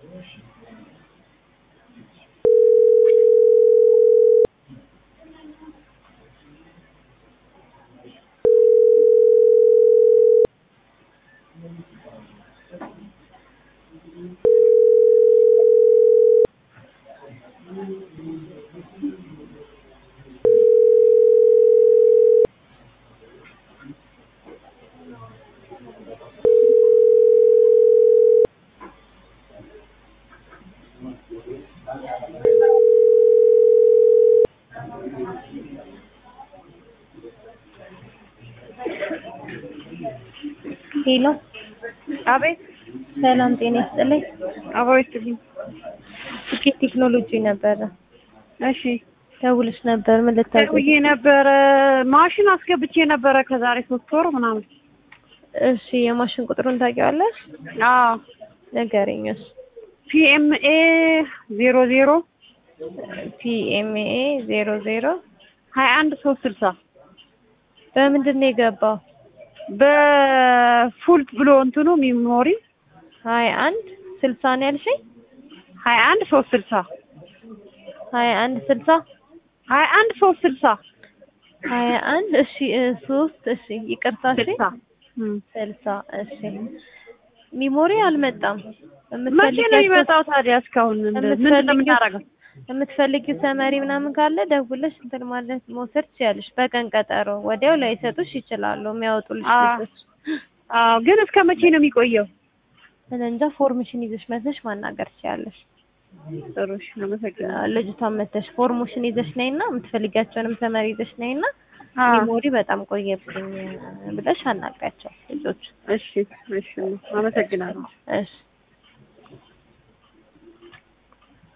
ሄሎ አቤት ሰላም ጤና ይስጥልኝ። አብሮ ይስጥልኝ። ስኬት ቴክኖሎጂ ነበረ እሺ ደውልሽ ነበር። ምን ልታውቂ? ደውዬ ነበረ ማሽን አስገብቼ ነበረ ከዛሬ ሶስት ወር ምናምን። እሺ የማሽን ቁጥሩን ታውቂዋለሽ? አዎ ንገሪኝ። እሺ ፒኤምኤ ዜሮ ዜሮ ፒኤምኤ ዜሮ ዜሮ ሀያ አንድ ሶስት ስልሳ በምንድን ነው የገባው? በፉል ብሎ እንትኑ ሚሞሪ ሀያ አንድ ስልሳ ነው ያልሽኝ? ሀያ አንድ ሶስት ስልሳ ሀያ አንድ ስልሳ ሀያ አንድ ሶስት ስልሳ ሀያ አንድ እሺ እ ሶስት እሺ ይቅርታ እሺ ስልሳ እም። ስልሳ እሺ ሚሞሪ አልመጣም። መቼ ነው የሚመጣው ታዲያ? እስካሁን ምንድን ነው የምናደርገው? የምትፈልጊው ሰመሪ ምናምን ካለ ደውለሽ እንትን ማለት መውሰድ ትችያለሽ። በቀን ቀጠሮ ወዲያው ላይሰጡሽ ይችላሉ የሚያወጡልሽ አዎ። ልጆች። አዎ ግን እስከ መቼ ነው የሚቆየው? እኔ እንጃ ፎርምሽን ይዘሽ መተሽ ማናገር ትችያለሽ። ጥሩ እሺ፣ አመሰግናለሁ። ልጅቷን መተሽ ፎርሙሽን ይዘሽ ነይና የምትፈልጊያቸውንም ሰመሪ ይዘሽ ነይና አዎ ሚሞሪ በጣም ቆየብኝ ብለሽ አናግሪያቸው ልጆች። እሺ፣ እሺ፣ አመሰግናለሁ። እሺ